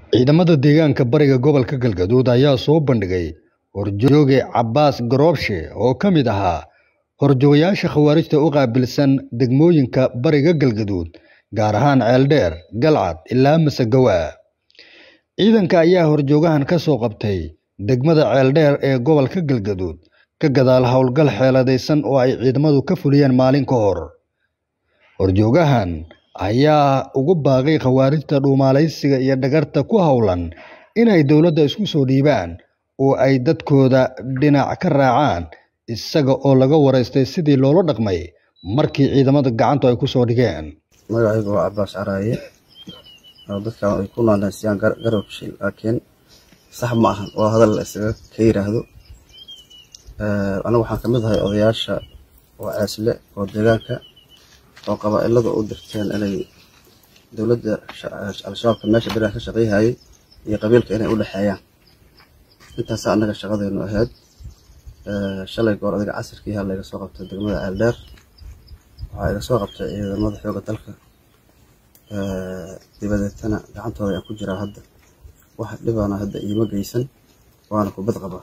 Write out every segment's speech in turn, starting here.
Ciidamada deegaanka bariga gobolka Galgaduud ayaa soo bandhigay horjooge Cabbaas Garoobshe oo ka mid ahaa horjoogayaasha khawaarijta u qaabilsan degmooyinka bariga Galgaduud gaar ahaan Ceeldheer, Galcad ilaa Masagawa. Ciidanka ayaa horjoogahan ka soo qabtay degmada Ceeldheer ee gobolka Galgaduud ka gadaal howlgal xeeladaysan oo ay ciidamadu ka fuliyeen maalin ka hor. Horjoogahan ayaa ugu baaqay khawaarijta dhuumaalaysiga iyo dhagarta ku howlan inay dowladda isku soo dhiibaan oo ay dadkooda dhinac ka raacaan isaga oo laga waraystay sidii loola dhaqmay markii ciidamada gacantu ay ku soo dhigeen. magacaygu waa Cabbaas Caraaye oo dadkan ay ku naanaysiyaan garabshi laakiin sax ma ahan waa hadal la isaga ka yiraahdo anigu waxaan kamid ahay odayaasha oo ceesle oo deegaanka oo qabaa'ilada u dirteen inay dowladda al-shabaabka meesha beriga ka shaqeyhayay iyo qabiilka inay u dhexeeyaan intaasa annaga shaqadeenu ahayd shalay goor adiga casirkii ha layga soo qabtay degmada ceeldheer waxaa iga soo qabtay ciidamada xooga dalka dibadeetana gacantooda ayaan ku jiraa hadda wax dhibana hadda iima geysan waana kubad qabaa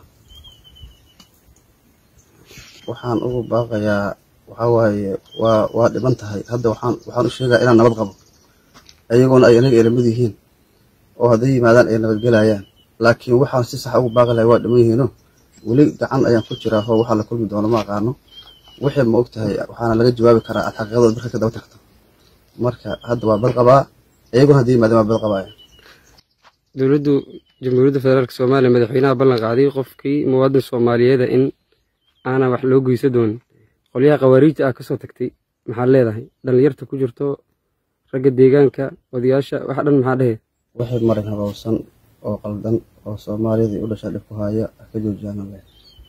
waxaan ugu baaqayaa waxaa waaye waa waa dhiban tahay hadda waxaan waxaan u sheegaa inaan nabad qabo ayagoona ay anaga elamid yihiin oo hadday yimaadaan ay nabadgelayaan laakiin waxaan si sax ugu baaqi lahay waa dhiman yihiino weli gacan ayaan ku jiraa oo waxaa la kulmi doono ma aqaano wixii ma og tahay waxaana laga jawaabi karaa aad xaqiiqadooda marka ka daba tagto marka hadda waa bad qabaa ayagoona hadday yimaadaan waa bad qabaaya dowladdu jamhuuriyadda federaalk soomaaliya madaxweynaha ballan qaaday qofkii muwaadin soomaaliyeeda in aanan wax loo geysa doonin qolyaha khawaariijta ah kasoo tagtay maxaad leedahay dhallinyarta ku jirto ragga deegaanka odayaasha wax dhan maxaa dhehe wixii marin habowsan oo qaldan oo soomaaliyadii u dhasha dhib ku haya ka joojiyaan leh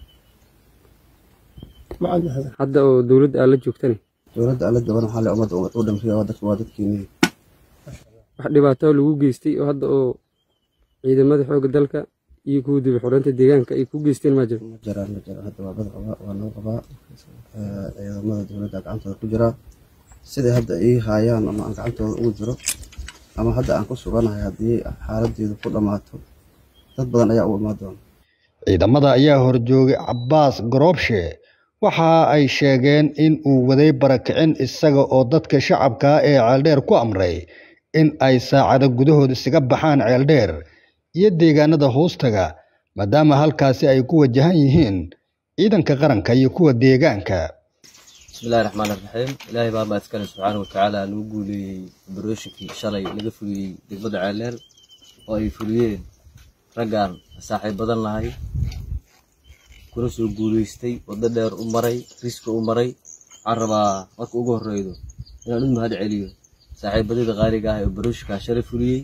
hadda oo dowladda aad la joogtane dowladda alla daban waxaa le ummadda u dhamriya waa dadka waa dadkiinii wax dhibaato lagu geystay oo hadda oo ciidamada xoogga dalka iyo kuwa dib xoreynta deegaanka ay ku geysteen maa jiro ma jiraan ma jiraan hadda waa bad qabaa waa noo qabaa ciidamada dowladda gacantooda ku jiraa siday hadda ii haayaan ama aan gacantooda ugu jiro ama hadda aan ku suganahay haddii xaaladeedu ku dhammaato dad badan ayaa u imaan doona Ciidamada ayaa horjoogay Cabbaas Garoobshe waxa ay sheegeen in uu waday barakicin isaga oo dadka shacabka ah ee Ceeldheer ku amray in ay saacado gudahood isaga baxaan Ceeldheer iyo deegaanada hoostaga maadaama halkaasi ay ku wajahan yihiin ciidanka qaranka iyo kuwa deegaanka. bismillahi raxmaan raxiim ilaahay baa mahad iskale subxaana watacaala nagu guuleeyey obarooyinkii shalay laga fuliyey degmada ceeldheer oo ay fuliyeen raggaan saaxiib badan nahay kuna soo guuleystay waddo dheer u maray riska u maray waxaan rabaa marka ugu horreydo inaan u mahad celiyo saaxiibadada qaaliga ah ee obarooyinkaa shalay fuliyey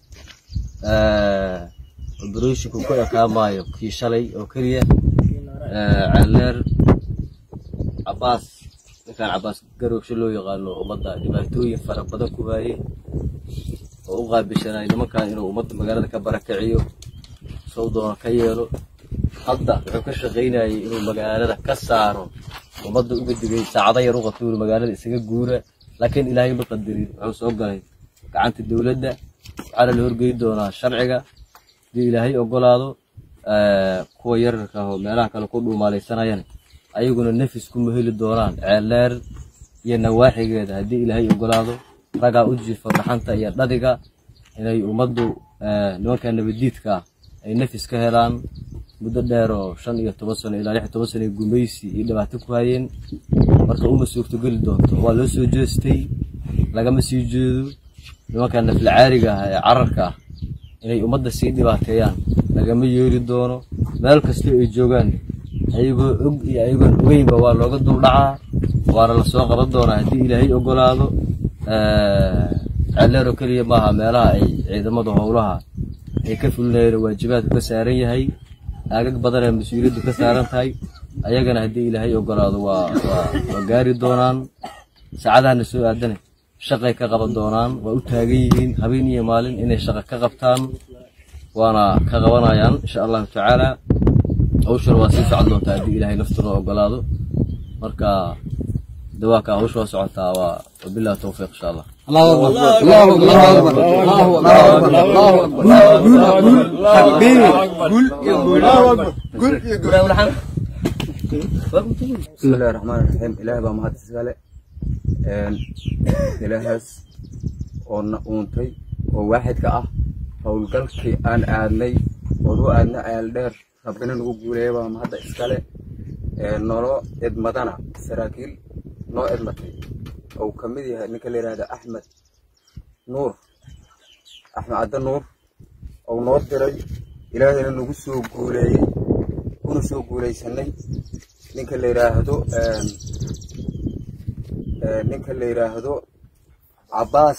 obarooyinku ku ekaamaayo kii shalay oo keliya ceeldheer cabbaas ninkaan cabbaas garoogsho loo yaqaano ummadda dhibaatooyin fara badan ku haayey oo u qaabishanay nimankan inuu ummadda magaalada ka barakiciyo sow doona ka yeelo hadda wuxuu ka shaqaynayay inuu magaalada ka saaro ummadda uga digay saacado yar u qatuuri magaalada isaga guura laakiin ilaahay ma qadarin wuxuu soo galay gacanta dowladda waxaana la horgeyi doonaa sharciga haddii ilaahay ogolaado kuwa yararka ah oo meelaha kale ku dhuumaalaysanayana ayaguna nafis kuma heli doonaan ceeldheer iyo nawaaxigeeda haddii ilaahay ogolaado raggaa u jiifa dhaxanta iyo dhadiga inay ummaddu nimanka nabadiidka ah ay nafis ka helaan muddo dheer oo shan iyo toban sano ilaa lix iyo toban sano ee gumaysi iyo dhibaato ku hayeen marka uma suurtogeli doonto waa loo soo jeestay lagama sii jeedo nimanka naflacaariga ah ee cararka ah inay ummadda sii dhibaateeyaan lagama yeeli doono meel kastoo ay joogaan ayagoo og iyo ayagoon ogeynba waa looga duldhacaa waana lasoo qaban doonaa haddii ilaahay ogolaado ceeldheer oo keliya maaha meelaha ay ciidamada howlaha ay ka fulinayeen waajibaadku ka saaran yahay aagag badan ee mas-uuliyaddu ka saaran tahay ayagana haddii ilaahay ogolaado waa waa gaari doonaan saacadahana soo aadane shaqay ka qaban doonaan waa u taagan yihiin habeen iyo maalin inay shaqo ka qabtaan waana ka qabanayaan insha allahu tacaala hawshana waa sii socon doontaa haddii ilaahay naftuna ogolaado marka dawaaka hawsha waa socotaa waa wabillahi towfiiq insha allah bismillahi raxmaan raxiim ilaahay baa mahad iskale ilaahaas oo na uuntay oo waaxidka ah howlgalkii aan aadnay oon u aadna aaldheer rabbina nagu guuleeya baa mahadda iskale nolo idmadana saraakiil noo idmatay ou ka mid yahay ninka la yidhahda axmed nuur axmed cadde nuur ou noo diray ilaahayna nagu soo guuleeyey kuna soo guulaysanay ninka la yidhaahdo ninka la yidhaahdo cabbaas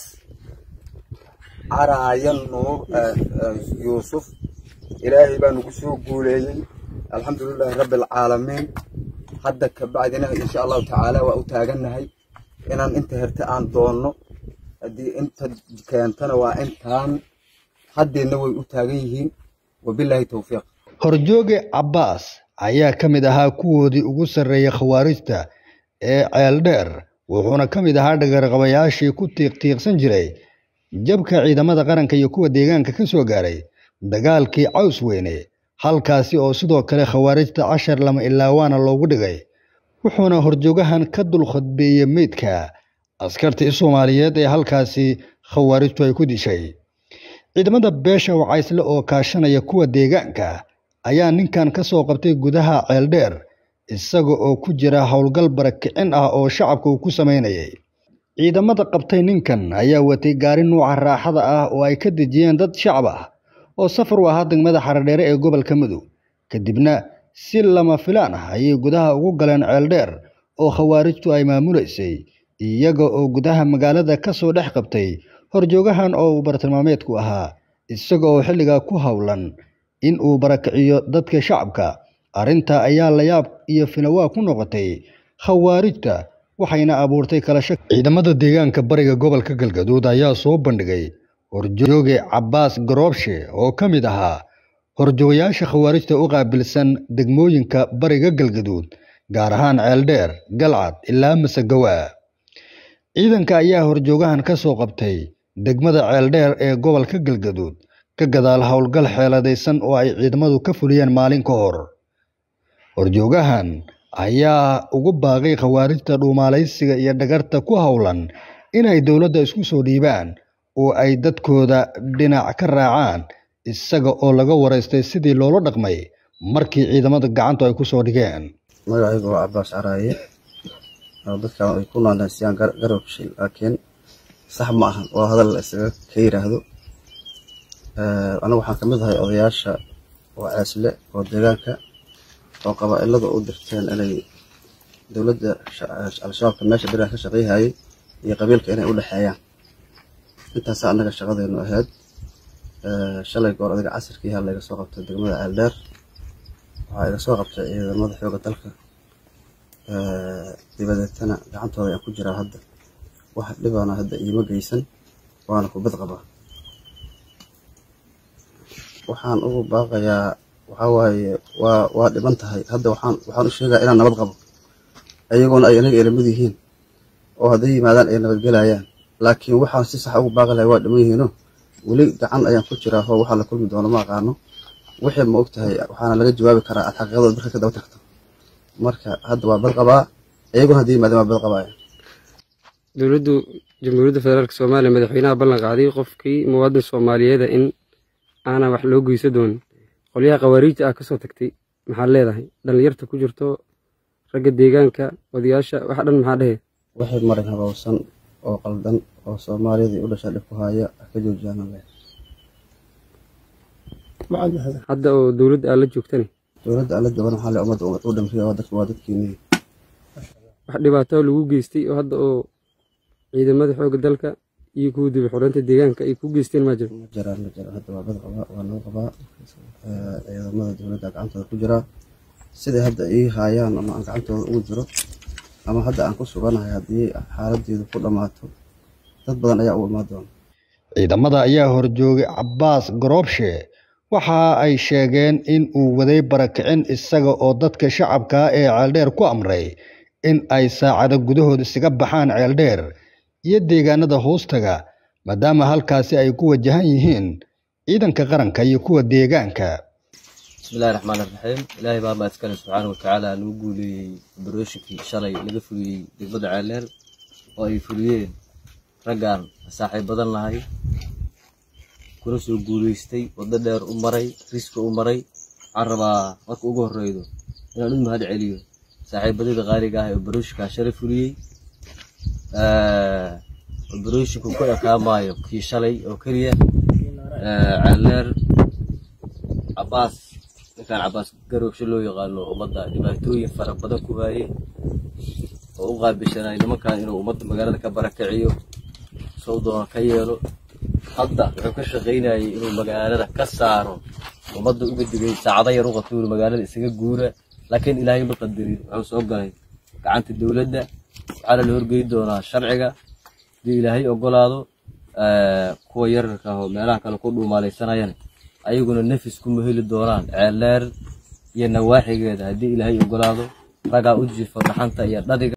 caraayan nuur yuusuf ilaahay baa nagu soo guuleeyey alxamdulilaahi rabbi alcaalamiin hadda kabacdina insha allahu tacaala waa u taagannahay inaan inta herta aan doonno haddii inta keentana waa intaan haddeedna way u taagan yihiin wabilaahi towfiiq horjooge cabbaas ayaa ka mid ahaa kuwoodii ugu sarreeyay khawaarijta ee ceeldheer wuxuuna ka mid ahaa dhagarqabayaashii ku tiiqtiiqsan jiray jabka ciidamada qaranka iyo kuwa deegaanka ka soo gaaray dagaalkii caws weyne halkaasi oo sidoo kale khawaarijta cashar lama ilaawaana loogu dhigay wuxuuna horjoogahan ka dul khadbeeyey meydka askartii soomaaliyeed ee halkaasi khawaarijtu ay ku dishay ciidamada beesha wacaysle oo kaashanaya kuwa deegaanka ayaa ninkan ka soo qabtay gudaha ceeldheer isaga oo ku jira howlgal barakicin ah oo shacabka uu ku samaynayay ciidamada qabtay ninkan ayaa watay gaari nuuca raaxada ah oo ay ka dejiyeen dad shacab ah oo safar u ahaa degmada xaradheere ee gobolka mudug kadibna si lama filaan ah ayay gudaha ugu galeen ceeldheer oo khawaarijtu ay maamulaysay iyaga oo gudaha magaalada ka soo dhex qabtay horjoogahan oo uu bartilmaameedku ahaa isaga oo xilligaa ku howlan in uu barakiciyo dadka shacabka arrintaa ayaa layaab iyo finawaa ku noqotay khawaarijta waxayna abuurtay kala shak ciidamada deegaanka bariga gobolka galgaduud ayaa soo bandhigay horjooge cabbaas garoobshe oo ka mid ahaa horjoogayaasha khawaarijta u qaabilsan degmooyinka bariga galgaduud gaar ahaan ceeldheer galcad ilaa masegawa ciidanka ayaa horjoogahan ka soo qabtay degmada ceeldheer ee gobolka galgaduud ka gadaal howlgal xeeladaysan oo ay ciidamadu ka fuliyeen maalin ka hor horjoogahan ayaa ugu baaqay khawaarijta dhuumaalaysiga iyo dhagarta ku howlan inay dowladda isku soo dhiibaan oo ay dadkooda dhinac ka raacaan isaga oo laga waraystay sidii loola dhaqmay markii ciidamada gacantu ay ku soo dhigeen magacaygu waa cabbaas caraaye oo dadkan ay ku naanaysiyaan garabshil laakiin sax ma ahan waa hadal la isaga ka yiraahdo anigu waxaan kamid ahay odayaasha oo ceesle oo deegaanka oo qabaa-ilada u dirteen inay dowladda al-shabaabka meesha beriga ka shaqeyhayay iyo qabiilka inay u dhexeeyaan intaasa annaga shaqadeenu ahayd shalay goor adiga casirkii hal iga soo qabtay degmada ceeldheer waxaa iga soo qabtay ciidamada xooga dalka dibadeetana gacantooda ayaan ku jiraa hadda wax dhibana hadda iima geysan waana kubad qabaa waxaan ugu baaqayaa waxaa waaye waa waa dhiban tahay hadda waxaan waxaan u sheegaa inaan nabad qabo ayagoona ay anaga elamid yihiin oo hadday yimaadaan ay nabadgelayaan laakiin waxaan si sax ugu baaqi lahay waa dhiman yihiino weli gacan ayaan ku jiraa oo waxaa la kulmi doono ma aqaano wixii ma og tahay waxaana laga jawaabi karaa aad xaqiiqadooda marka ka daba tagto marka hadda waa bad qabaa ayagoona hadday yimaadaan waa bad qabaaya dowladdu jamhuuriyadda federaalk soomaaliya madaxweynaha ballan qaaday qofkii muwaadin soomaaliyeeda in aanan wax loo geysa doonin qolyaha khawaariijta ah kasoo tagtay maxaad leedahay dhallinyarta ku jirto ragga deegaanka odayaasha wax dhan maxaa dhehe waxay marin habowsan oo qaldan oo soomaaliyadii u dhasha dhib ku haya ka joojiyaan le hadda oo dowladda aad la joogtani dowladda alla daban waxaa le ummadda u dhamriya waa dadka waa dadkiinii wax dhibaato lagu geystay oo hadda oo ciidamada xoogga dalka iyo kuwa dib xoreynta deegaanka ay ku geysteen maa jiro ma jiraan ma jiraan hadda waa bad qabaa waa noo qabaa ciidamada dowladda gacantooda ku jiraa siday hadda ii haayaan ama aan gacantooda ugu jiro ama hadda aan ku suganahay haddii xaaladeedu ku dhammaato dad badan ayaa u imaan doona ciidamada ayaa horjoogay cabbaas garoobshe waxa ay sheegeen in uu waday barakicin isaga oo dadka shacabka ee ceeldheer ku amray in ay saacado gudahood isaga baxaan ceeldheer iyo deegaanada hoostaga maadaama halkaasi ay ku wajahan yihiin ciidanka qaranka iyo kuwa deegaanka bismillahi raxmaan raxiim ilaahay baa mahad iskale subxaana watacaala nagu guuleeyey obarooyinkii shalay laga fuliyey degmada ceeldheer oo ay fuliyeen raggaan saaxiib badan lahay kuna soo guuleystay waddo dheer u maray riska u maray waxaan rabaa marka ugu horreydo inaan u mahad celiyo saaxiibadada qaaliga ah ee obarooyinkaa shalay fuliyey obarooyinku ku ekaamaayo kii shalay oo keliya ceeldheer cabaas ninkaan cabaas garoogsho loo yaqaano ummadda dhibaatooyin fara badan ku haayey oo u qaabishanay nimankan inuu ummadda magaalada ka barakiciyo sow doona ka yeelo hadda wuxuu ka shaqaynayay inuu magaalada ka saaro ummadda uga digay saacado yar u qabto inuu magaalada isaga guura laakiin ilaahay ma qadarin wuxuu soo galay gacanta dowladda waxaana la horgeyi doonaa sharciga haddii ilaahay ogolaado kuwa yararka ah oo meelaha kale ku dhuumaalaysanayana ayaguna nafis kuma heli doonaan ceeldheer iyo nawaaxigeeda haddii ilaahay ogolaado ragaa u jiifo dhaxanta iyo dhadiga